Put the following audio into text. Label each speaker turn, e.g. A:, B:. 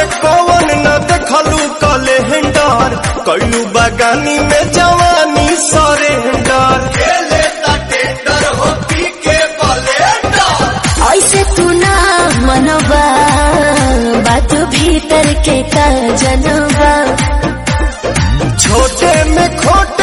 A: रहे कौन न देखलू कलेंडर कैलू बगानी में जवानी सरेंडर खेले टेंडर हो पी के बलेंडर
B: ऐसे तू ना मनोबा बात भीतर के का जनबा
A: छोटे में खोट